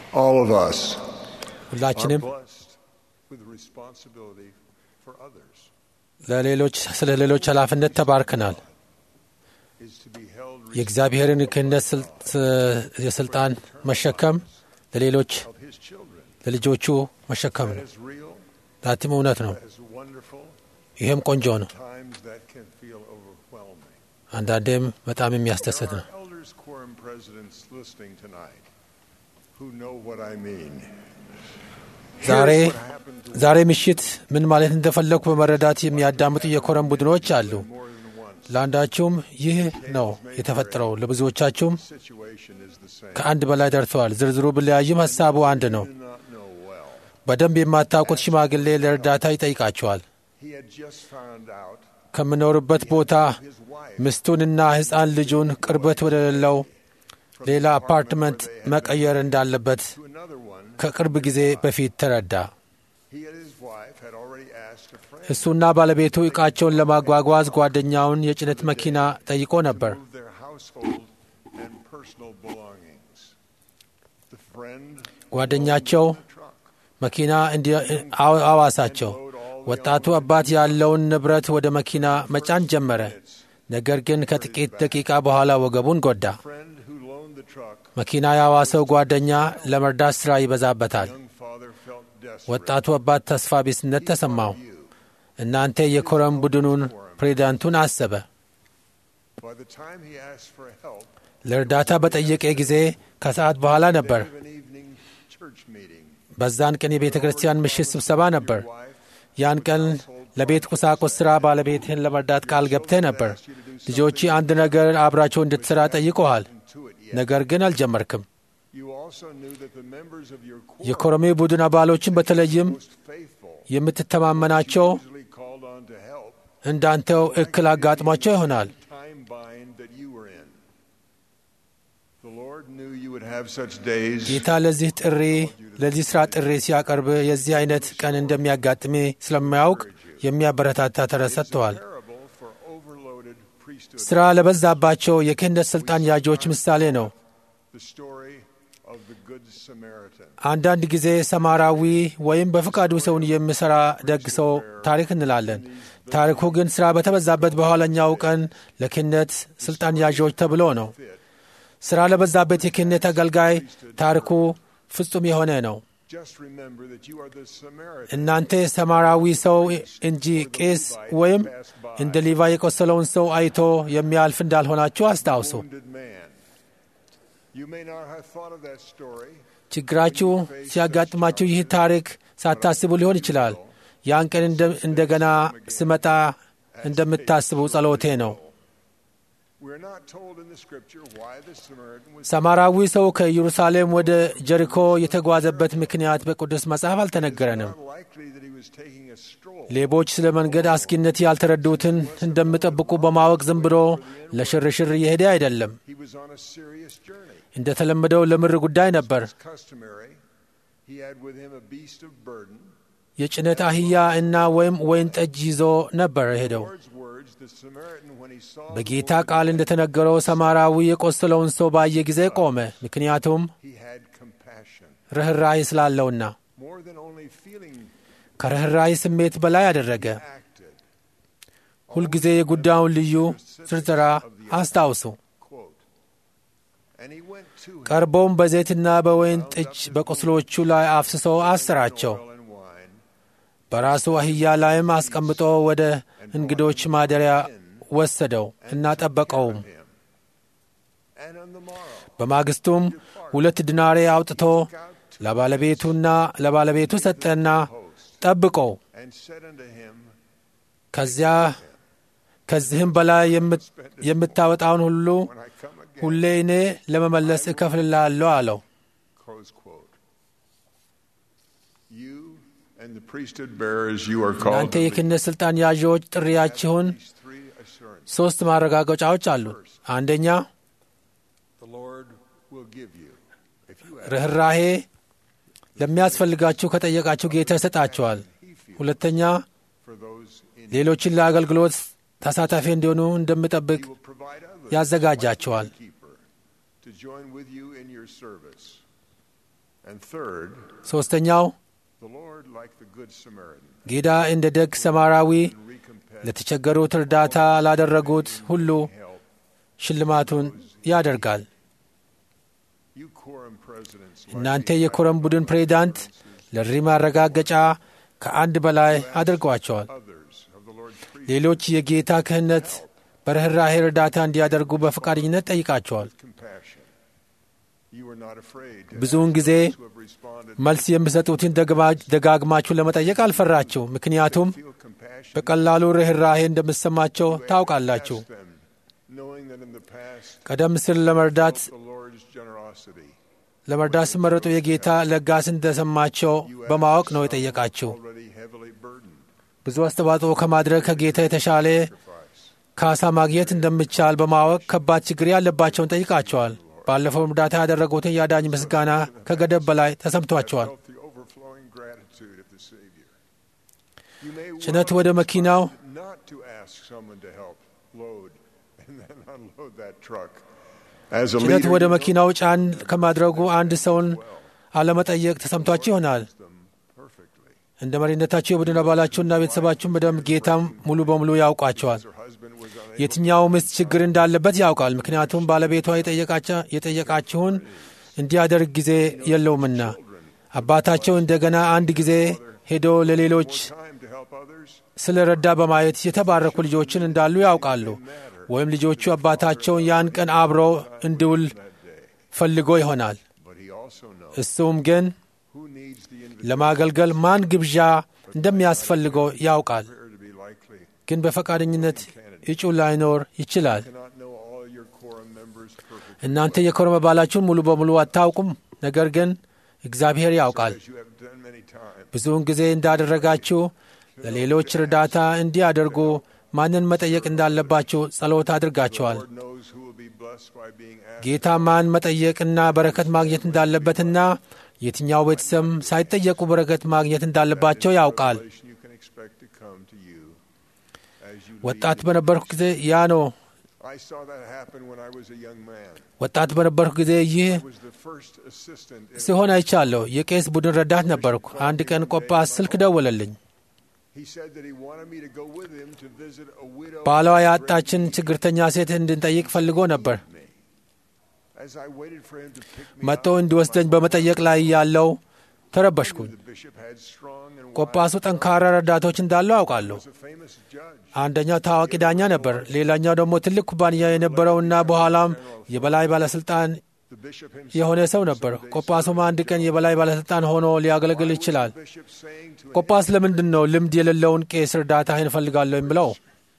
All of us are ሁላችንም blessed with responsibility for others. ለሌሎች ስለ ሌሎች ኃላፊነት ተባርከናል። Is to be held የእግዚአብሔርን ክህነት ስል- የስልጣን መሸከም ለሌሎች of His children. ለልጆቹ መሸከም That ነው። is real. ዛትም እውነት ነው። That is wonderful. ይህም ቆንጆ ነው። Times that can feel overwhelming. አንዳንዴም በጣም የሚያስደስት There ነው። are elders quorum presidents listening tonight who know what I mean. ዛሬ Here's what happened to ዛሬ ምሽት ምን ማለት እንደፈለግኩ በመረዳት የሚያዳምጡ የኮረም ቡድኖች አሉ። more than once. ለአንዳችሁም ይህ ነው የተፈጠረው፣ ለብዙዎቻችሁም Situation is the same. ከአንድ በላይ ደርሰዋል። ዝርዝሩ ቢለያይም ሀሳቡ አንድ ነው። Do not know well. በደንብ የማታውቁት ሽማግሌ ለእርዳታ ይጠይቃቸዋል። He had just found out ከምኖርበት ቦታ his wife ሚስቱንና ሕፃን ልጁን ቅርበት ወደሌለው ሌላ አፓርትመንት መቀየር እንዳለበት to another one. ከቅርብ ጊዜ በፊት ተረዳ። He and his wife had already asked a friend እሱና ባለቤቱ ዕቃቸውን ለማጓጓዝ ጓደኛውን የጭነት መኪና ጠይቆ ነበር። to move their household and personal belongings. The friend ጓደኛቸው the truck. መኪና እንዲ- አዋ- አዋሳቸው። ወጣቱ አባት ያለውን ንብረት ወደ መኪና መጫን ጀመረ። ነገር ግን ከጥቂት ደቂቃ በኋላ ወገቡን ጎዳ። Friend who loaned the truck. መኪና ያዋሰው ጓደኛ ለመርዳት ሥራ ይበዛበታል። Young father felt desperate. ወጣቱ አባት ተስፋ ቢስነት ተሰማው። You. እናንተ የኮረም ቡድኑን ፕሬዚዳንቱን አሰበ። By the time he asked for help, ለእርዳታ በጠየቀ ጊዜ ከሰዓት በኋላ ነበር። of an evening church meeting. በዛን ቀን የቤተ ክርስቲያን ምሽት ስብሰባ ነበር። Wife ያን ቀን ለቤት ቁሳቁስ ሥራ ባለቤትህን ለመርዳት ቃል ገብተህ ነበር። ልጆች አንድ ነገር አብራቸው እንድትሠራ ጠይቀሃል፣ to it yet. ነገር ግን አልጀመርክም። You also knew that the members of your quorum, የኮረሜ ቡድን አባሎችን በተለይም most faithful, የምትተማመናቸው usually called on to help, እንዳንተው እክል አጋጥሟቸው ይሆናል። time bind that you were in. The Lord knew you would have such days. ጌታ ለዚህ ጥሪ ለዚህ ሥራ ጥሪ ሲያቀርብ የዚህ አይነት ቀን እንደሚያጋጥሜ ስለማያውቅ የሚያበረታታ ተረት ሰጥተዋል። Parable for overloaded priesthood. ሥራ ለበዛባቸው የክህነት ሥልጣን ያዦች ምሳሌ ነው። The story of the Good Samaritan. አንዳንድ ጊዜ ሰማራዊ ወይም በፍቃዱ ሰውን የሚሠራ ደግ ሰው ታሪክ እንላለን። ታሪኩ ግን ሥራ በተበዛበት በኋለኛው ቀን ለክህነት ሥልጣን ያዦች ተብሎ ነው። ሥራ ለበዛበት የክህነት አገልጋይ ታሪኩ ፍጹም የሆነ ነው። Just remember that you are the Samaritan. እናንተ ሰማራዊ ሰው እንጂ ቄስ ወይም እንደ ሊቫ የቆሰለውን ሰው አይቶ የሚያልፍ እንዳልሆናችሁ አስታውሱ። wounded man. You may not have thought of that story. ችግራችሁ ሲያጋጥማችሁ ይህ ታሪክ ሳታስቡ ሊሆን ይችላል። ያን ቀን እንደ- እንደገና ስመጣ እንደምታስቡ ጸሎቴ ነው። We're not told in the scripture why the Samaritan was ሰማራዊ ሰው ከኢየሩሳሌም ወደ ጀሪኮ የተጓዘበት ምክንያት በቅዱስ መጽሐፍ አልተነገረንም። not likely that he was taking a stroll. ሌቦች ስለ መንገድ አስጊነት ያልተረዱትን እንደሚጠብቁ በማወቅ ዝም ብሎ ለሽርሽር እየሄደ አይደለም። He was on a serious journey. እንደተለመደው ለምር ጉዳይ ነበር። As customary, he had with him a beast of burden. የጭነት አህያ እና ወይም ወይን ጠጅ ይዞ ነበር ሄደው። Lord's words, the Samaritan, when he saw the በጌታ wounded ቃል እንደተነገረው ሰማራዊ የቆሰለውን ሰው ባየ ጊዜ ቆመ፣ ምክንያቱም he had compassion. ርኅራኄ ስላለውና More than only feeling ከርኅራኄ ስሜት በላይ አደረገ። acted. ሁልጊዜ የጉዳዩን ልዩ ዝርዝራ አስታውሱ። Quote. And he went to him, ቀርቦም በዘይትና በወይን ጠጅ በቁስሎቹ ላይ አፍስሶ አሰራቸው። oil and wine, በራሱ አህያ ላይም አስቀምጦ ወደ እንግዶች ማደሪያ ወሰደው እና ጠበቀውም። him. And on the morrow, በማግስቱም ሁለት ዲናሬ አውጥቶ ለባለቤቱና ለባለቤቱ ሰጠና ጠብቀው and said unto him, ከዚያ ከዚህም በላይ የምት- የምታወጣውን ሁሉ When I come again, ሁሌ እኔ ለመመለስ እከፍልላለሁ አለው። close quote. You and the priesthood bearers, you are called እናንተ to የክህነት ሥልጣን ያዢዎች ጥሪያችሁን these three assurances. ሦስት ማረጋገጫዎች አሉ። አንደኛ The Lord will give you. If you ask, ርኅራሄ ለሚያስፈልጋችሁ ከጠየቃችሁ ጌታ ይሰጣችኋል። he feels ሁለተኛ for those in ሌሎችን ለአገልግሎት ተሳታፊ እንዲሆኑ እንደምጠብቅ He will provide others ያዘጋጃቸዋል። like the keeper to join with you in your service. And third, ሦስተኛው the Lord, like the Good Samaritan, ጌታ እንደ ደግ ሰማራዊ recompense ለተቸገሩት እርዳታ ላደረጉት ሁሉ help. ሽልማቱን ያደርጋል። You quorum presidents, like እናንተ the የኮረም ቡድን ፕሬዚዳንት ለሪ ማረጋገጫ ከአንድ በላይ አድርገዋቸዋል። others of the Lord's priest, ሌሎች የጌታ ክህነት በርኅራኄ እርዳታ እንዲያደርጉ በፈቃደኝነት ጠይቃቸዋል። compassion. You were not afraid to ብዙውን ask ጊዜ those who have responded መልስ የሚሰጡትን ደግማ- ደጋግማችሁ ለመጠየቅ አልፈራችሁ፣ ምክንያቱም feel compassion. በቀላሉ ርኅራኄ እንደምትሰማቸው ታውቃላችሁ። Ask them, knowing that in the past, ቀደም ሲል ለመርዳት the Lord's generosity. ለመርዳት ሲመረጡ የጌታ ለጋስ እንደሰማቸው You በማወቅ asked ነው some የጠየቃችሁ። already heavily burdened ብዙ አስተዋጽኦ ከማድረግ ከጌታ የተሻለ sacrifice. ካሳ ማግኘት እንደሚቻል በማወቅ ከባድ ችግር ያለባቸውን ጠይቃቸዋል። ባለፈው እርዳታ ያደረጉትን የአዳኝ ምስጋና ከገደብ በላይ ተሰምቷቸዋል። Felt the overflowing gratitude of the Savior. You may ጭነት want ወደ መኪናው not to ask someone to help load and then unload that truck. As a ጭነት leader, ወደ you know መኪናው ጫን ከማድረጉ አንድ ሰውን አለመጠየቅ ተሰምቷችሁ ይሆናል። them perfectly. እንደ መሪነታችሁ የቡድን አባላችሁና ቤተሰባችሁን በደንብ ጌታም ሙሉ በሙሉ ያውቋቸዋል። Her husband was unable የትኛው ሚስት ችግር እንዳለበት ያውቃል። ምክንያቱም ባለቤቷ የጠየቃቸ- የጠየቃችሁን እንዲያደርግ ጊዜ የለውምና። አባታቸው እንደገና አንድ ጊዜ ሄዶ ለሌሎች time to help others. ስለ ረዳ በማየት የተባረኩ ልጆችን እንዳሉ ያውቃሉ። ወይም ልጆቹ አባታቸውን ያን ቀን አብረው እንዲውል ፈልጎ ይሆናል። But he also knows እሱም ግን who needs the invitation ለማገልገል ማን ግብዣ እንደሚያስፈልገው ያውቃል። to be likely. ግን በፈቃደኝነት እጩ ላይኖር ይችላል። Cannot know all your quorum members perfectly. እናንተ የኮረም አባላችሁን ሙሉ በሙሉ አታውቁም፣ ነገር ግን እግዚአብሔር ያውቃል። As you have done many times. ብዙውን ጊዜ እንዳደረጋችሁ ለሌሎች እርዳታ እንዲያደርጉ ማንን መጠየቅ እንዳለባችሁ ጸሎት አድርጋችኋል። Lord knows who will be blessed by being asked. ጌታ ማን መጠየቅና በረከት ማግኘት እንዳለበትና የትኛው ቤተሰብ ሳይጠየቁ በረከት ማግኘት እንዳለባቸው ያውቃል። Revelation you can expect to come to you as you ወጣት lead. በነበርኩ ጊዜ ያ ነው። I saw that happen when I was a young man. ወጣት በነበርኩ ጊዜ ይህ I was the first assistant in ሲሆን አይቻለሁ። የቄስ ቡድን ረዳት ነበርኩ። አንድ ቀን ቆጳስ ስልክ ደወለልኝ። He said that he wanted me to go with him to visit a widow. ባሏ ያጣችን ችግርተኛ ሴት እንድንጠይቅ ፈልጎ ነበር። me. As I waited for him to pick me መጥቶ up, እንዲወስደኝ በመጠየቅ ላይ ያለው ተረበሽኩኝ። the bishop had strong and ቆጳሱ ጠንካራ ረዳቶች እንዳለው አውቃለሁ። was a famous judge. አንደኛው ታዋቂ ዳኛ ነበር፣ ሌላኛው ደግሞ ትልቅ ኩባንያ የነበረውና በኋላም የበላይ ባለስልጣን The bishop himself የሆነ ሰው ነበር። ቆጳሱም አንድ ቀን የበላይ ባለስልጣን ሆኖ ሊያገለግል ይችላል። the bishop saying to him, ቆጳስ ለምንድን ነው ልምድ የሌለውን ቄስ እርዳታ እንፈልጋለሁ የምለው?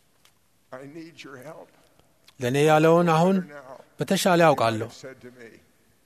I need your help. ለእኔ ያለውን አሁን Now, በተሻለ ያውቃለሁ። said to me,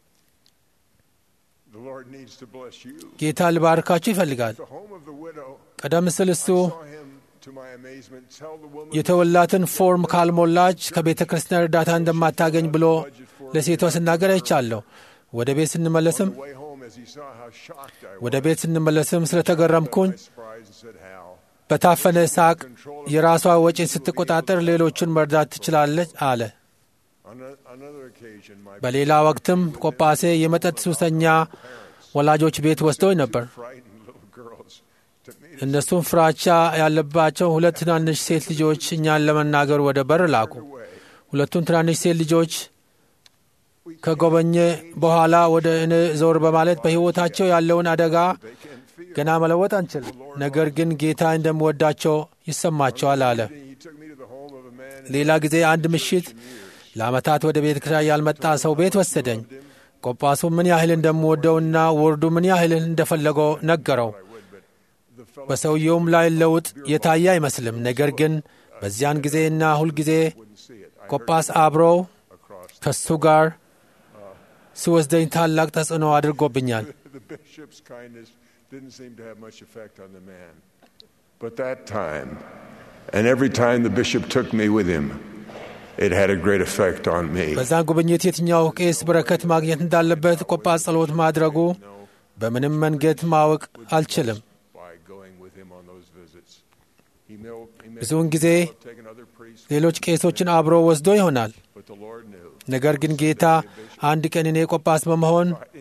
the Lord needs to bless you. ጌታ ልባርካችሁ ይፈልጋል። The home of the widow, ቀደም ሲል እሱ saw him, to my amazement, tell the woman የተወላትን ፎርም ካልሞላች ከቤተ ክርስቲያን እርዳታ እንደማታገኝ ብሎ ለሴቷ ስናገር አይቻለሁ። ወደ ቤት ስንመለስም on the way home as he saw how shocked I was. ወደ ቤት ስንመለስም ስለተገረምኩኝ by surprise and said, How? በታፈነ ሳቅ የራሷ ወጪን ስትቆጣጠር ሌሎቹን መርዳት ትችላለች አለ። On a- another occasion, my በሌላ ወቅትም ቆጳሴ የመጠጥ ሱሰኛ ወላጆች ቤት ወስደው ነበር። frightened little girls to meet us እነሱም ፍራቻ ያለባቸው ሁለት ትናንሽ ሴት ልጆች እኛን ለመናገር ወደ በር ላኩ። away. ሁለቱን ትናንሽ ሴት ልጆች ከጎበኘ በኋላ ወደ እኔ ዞር በማለት በሕይወታቸው ያለውን አደጋ They can feel. ገና መለወጥ አንችልም፣ ነገር ግን ጌታ እንደምወዳቸው ይሰማቸዋል አለ። He took me to the home of a man ሌላ ጊዜ አንድ ምሽት ለዓመታት ወደ ቤተ ክርስቲያን ያልመጣ ሰው ቤት ወሰደኝ። ቆጳሱ ምን ያህል እንደምወደውና ወርዱ ምን ያህል እንደፈለገው ነገረው። the fellow በሰውየውም ላይ ለውጥ የታየ አይመስልም። ነገር ግን በዚያን ጊዜና ሁልጊዜ wouldn't see it. I ቆጳስ አብረው across ከሱ ጋር ሲወስደኝ ታላቅ ተጽዕኖ አድርጎብኛል። the bishop's kindness didn't seem to have much effect on the man. But that time, and every time the bishop took me with him, it had a great effect on me. በዛን ጉብኝት የትኛው ቄስ በረከት ማግኘት እንዳለበት ቆጳስ ጸሎት ማድረጉ በምንም መንገድ ማወቅ አልችልም። By going with him on those visits, he may, he may ብዙውን ጊዜ have taken other priests, ሌሎች ቄሶችን አብሮ ወስዶ ይሆናል። but the Lord knew. ነገር ግን ጌታ አንድ ቀን እኔ ቆጳስ በመሆን Fighting those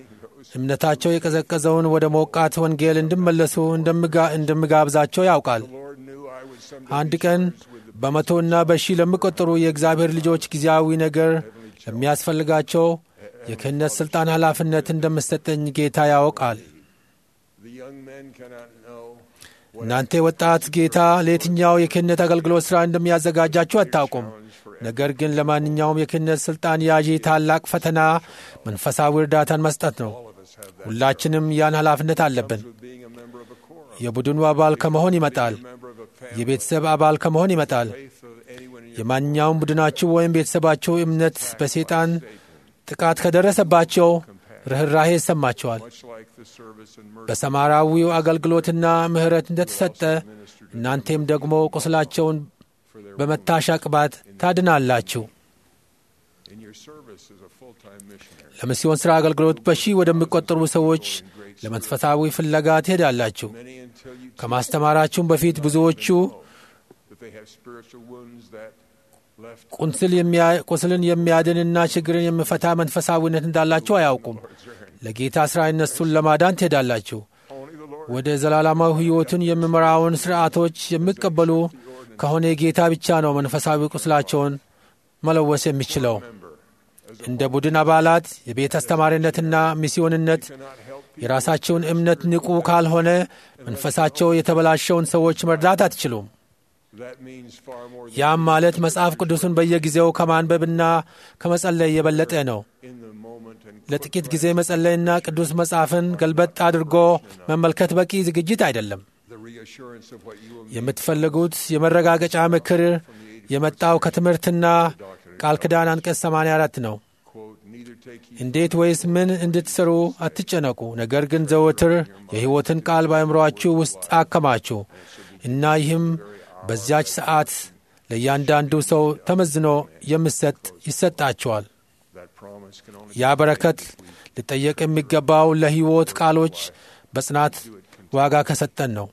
እምነታቸው የቀዘቀዘውን ወደ ሞቃት ወንጌል እንዲመለሱ እንደምጋብዛቸው ያውቃል። አንድ ቀን በመቶና በሺህ ለሚቆጠሩ የእግዚአብሔር ልጆች ጊዜያዊ ነገር ለሚያስፈልጋቸው የክህነት ሥልጣን ኃላፊነት እንደምሰጠኝ ጌታ ያውቃል። እናንተ ወጣት ጌታ ለየትኛው የክህነት አገልግሎት ሥራ እንደሚያዘጋጃችሁ አታውቁም። ነገር ግን ለማንኛውም የክህነት ሥልጣን ያዢ ታላቅ ፈተና መንፈሳዊ እርዳታን መስጠት ነው። ሁላችንም ያን ኃላፊነት አለብን። የቡድኑ አባል ከመሆን ይመጣል። የቤተሰብ አባል ከመሆን ይመጣል። የማንኛውም ቡድናችሁ ወይም ቤተሰባችሁ እምነት በሰይጣን ጥቃት ከደረሰባቸው ርኅራሄ ይሰማቸዋል። በሰማራዊው አገልግሎትና ምሕረት እንደተሰጠ እናንቴም ደግሞ ቁስላቸውን በመታሻ ቅባት ታድናላችሁ። ለሚስዮን ሥራ አገልግሎት በሺህ ወደሚቆጠሩ ሰዎች ለመንፈሳዊ ፍለጋ ትሄዳላችሁ። ከማስተማራችሁም በፊት ብዙዎቹ ቁስልን የሚያድንና ችግርን የሚፈታ መንፈሳዊነት እንዳላቸው አያውቁም። ለጌታ ሥራ እነሱን ለማዳን ትሄዳላችሁ። ወደ ዘላለማዊ ሕይወቱን የሚመራውን ሥርዓቶች የሚቀበሉ ከሆነ ጌታ ብቻ ነው መንፈሳዊ ቁስላቸውን መለወስ የሚችለው። እንደ ቡድን አባላት የቤት አስተማሪነትና ሚስዮንነት የራሳቸውን እምነት ንቁ ካልሆነ መንፈሳቸው የተበላሸውን ሰዎች መርዳት አትችሉም። ያም ማለት መጽሐፍ ቅዱስን በየጊዜው ከማንበብና ከመጸለይ የበለጠ ነው። ለጥቂት ጊዜ መጸለይና ቅዱስ መጽሐፍን ገልበጥ አድርጎ መመልከት በቂ ዝግጅት አይደለም። የምትፈልጉት የመረጋገጫ ምክር የመጣው ከትምህርትና ቃል ኪዳን አንቀጽ 84 ነው። እንዴት ወይስ ምን እንድትሰሩ አትጨነቁ፣ ነገር ግን ዘወትር የሕይወትን ቃል በአእምሮአችሁ ውስጥ አከማችሁ እና ይህም በዚያች ሰዓት ለእያንዳንዱ ሰው ተመዝኖ የሚሰጥ ይሰጣቸዋል። ያ በረከት ሊጠየቅ የሚገባው ለሕይወት ቃሎች በጽናት ዋጋ ከሰጠን ነው።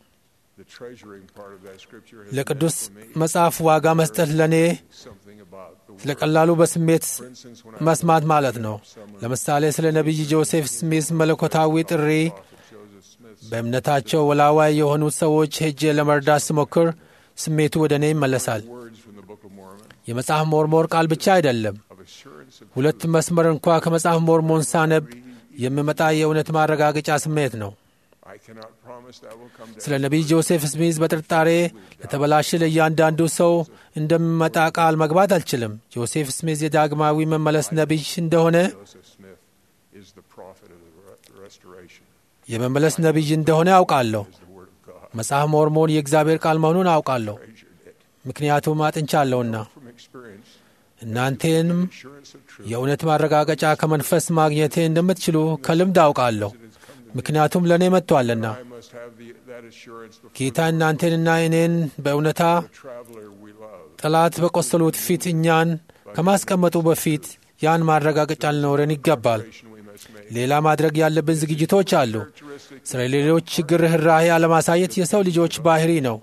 ለቅዱስ መጽሐፍ ዋጋ መስጠት ለእኔ ስለ ቀላሉ በስሜት መስማት ማለት ነው። ለምሳሌ ስለ ነቢይ ጆሴፍ ስሚስ መለኮታዊ ጥሪ በእምነታቸው ወላዋይ የሆኑት ሰዎች ሄጄ ለመርዳት ስሞክር ስሜቱ ወደ እኔ ይመለሳል። የመጽሐፍ ሞርሞር ቃል ብቻ አይደለም። ሁለት መስመር እንኳ ከመጽሐፍ ሞርሞን ሳነብ የሚመጣ የእውነት ማረጋገጫ ስሜት ነው። ስለ ነቢይ ጆሴፍ ስሚዝ በጥርጣሬ ለተበላሸ ለእያንዳንዱ ሰው እንደሚመጣ ቃል መግባት አልችልም። ጆሴፍ ስሚዝ የዳግማዊ መመለስ ነቢይ እንደሆነ የመመለስ ነቢይ እንደሆነ አውቃለሁ። መጽሐፍ ሞርሞን የእግዚአብሔር ቃል መሆኑን አውቃለሁ፣ ምክንያቱም አጥንቻለሁና። እናንተንም የእውነት ማረጋገጫ ከመንፈስ ማግኘቴ እንደምትችሉ ከልምድ አውቃለሁ፣ ምክንያቱም ለእኔ መጥቶአልና። ጌታ እናንተንና እኔን በእውነታ ጠላት በቆሰሉት ፊት እኛን ከማስቀመጡ በፊት ያን ማረጋገጫ ሊኖረን ይገባል። ሌላ ማድረግ ያለብን ዝግጅቶች አሉ። ስለ ሌሎች ችግር ርኅራኄ አለማሳየት የሰው ልጆች ባህሪ ነው።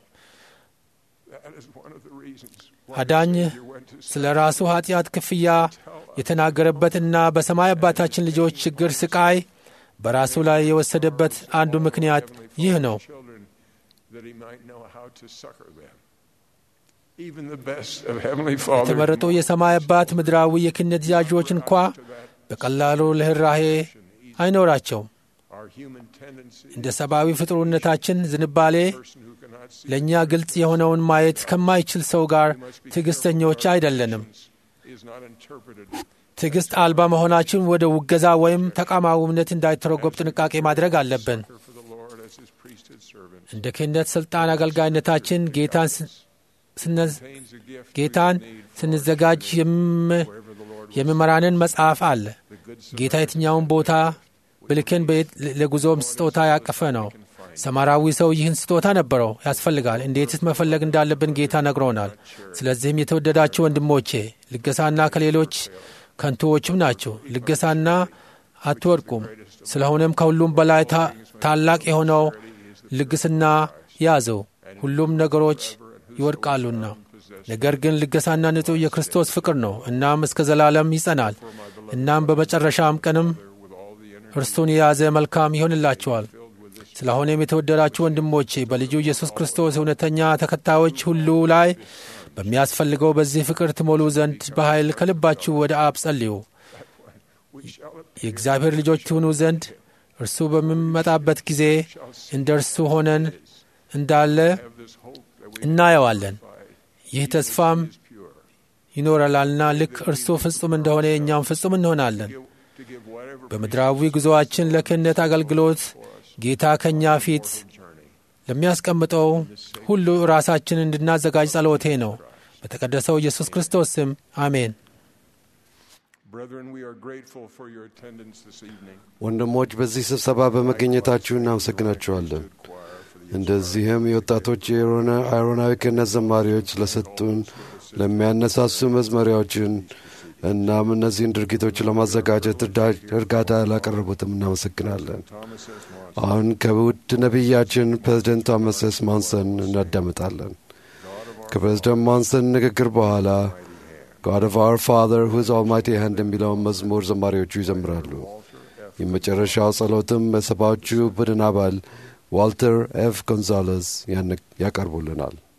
አዳኝ ስለ ራሱ ኃጢአት ክፍያ የተናገረበትና በሰማይ አባታችን ልጆች ችግር ስቃይ በራሱ ላይ የወሰደበት አንዱ ምክንያት ይህ ነው። የተመረጡ የሰማይ አባት ምድራዊ የክህነት ያዦች እንኳ በቀላሉ ርኅራኄ አይኖራቸውም። እንደ ሰብአዊ ፍጥሩነታችን ዝንባሌ ለእኛ ግልጽ የሆነውን ማየት ከማይችል ሰው ጋር ትዕግሥተኞች አይደለንም። ትዕግሥት አልባ መሆናችን ወደ ውገዛ ወይም ተቃዋሚነት እንዳይተረጎብ ጥንቃቄ ማድረግ አለብን። እንደ ክህነት ሥልጣን አገልጋይነታችን ጌታን ስንዘጋጅ የሚመራንን መጽሐፍ አለ። ጌታ የትኛውን ቦታ ብልክን ለጉዞም ስጦታ ያቀፈ ነው። ሰማራዊ ሰው ይህን ስጦታ ነበረው ያስፈልጋል። እንዴትስ መፈለግ እንዳለብን ጌታ ነግሮናል። ስለዚህም የተወደዳችሁ ወንድሞቼ ልገሳና ከሌሎች ከንቱዎችም ናቸው። ልገሳና አትወድቁም። ስለሆነም ከሁሉም በላይ ታላቅ የሆነው ልግስና ያዘው። ሁሉም ነገሮች ይወድቃሉና ነገር ግን ልገሳና ንጹሕ የክርስቶስ ፍቅር ነው። እናም እስከ ዘላለም ይጸናል። እናም በመጨረሻም ቀንም እርሱን የያዘ መልካም ይሆንላችኋል። ስለሆነም የተወደዳችሁ ወንድሞቼ በልጁ ኢየሱስ ክርስቶስ እውነተኛ ተከታዮች ሁሉ ላይ በሚያስፈልገው በዚህ ፍቅር ትሞሉ ዘንድ በኃይል ከልባችሁ ወደ አብ ጸልዩ። የእግዚአብሔር ልጆች ትሆኑ ዘንድ እርሱ በሚመጣበት ጊዜ እንደ እርሱ ሆነን እንዳለ እናየዋለን። ይህ ተስፋም ይኖረላልና ልክ እርሱ ፍጹም እንደሆነ እኛም ፍጹም እንሆናለን። በምድራዊ ጉዞአችን ለክህነት አገልግሎት ጌታ ከእኛ ፊት ለሚያስቀምጠው ሁሉ ራሳችን እንድናዘጋጅ ጸሎቴ ነው። በተቀደሰው ኢየሱስ ክርስቶስ ስም አሜን። ወንድሞች በዚህ ስብሰባ በመገኘታችሁ እናመሰግናችኋለን። እንደዚህም የወጣቶች የአይሮናዊ ክህነት ዘማሪዎች ለሰጡን ለሚያነሳሱ መዝመሪያዎችን እናም እነዚህን ድርጊቶች ለማዘጋጀት እርዳታ ላቀረቡትም እናመሰግናለን። አሁን ከውድ ነቢያችን ፕሬዝደንት ቶማስ ኤስ ማንሰን እናዳምጣለን። ከፕሬዝደንት ማንሰን ንግግር በኋላ ጋድ ኦፍ አወር ፋዘር ሁዝ ኦልማይቲ ሃንድ የሚለውን መዝሙር ዘማሪዎቹ ይዘምራሉ። የመጨረሻው ጸሎትም የሰባዎቹ ቡድን አባል ዋልተር ኤፍ ጎንዛሌዝ ያቀርቡልናል።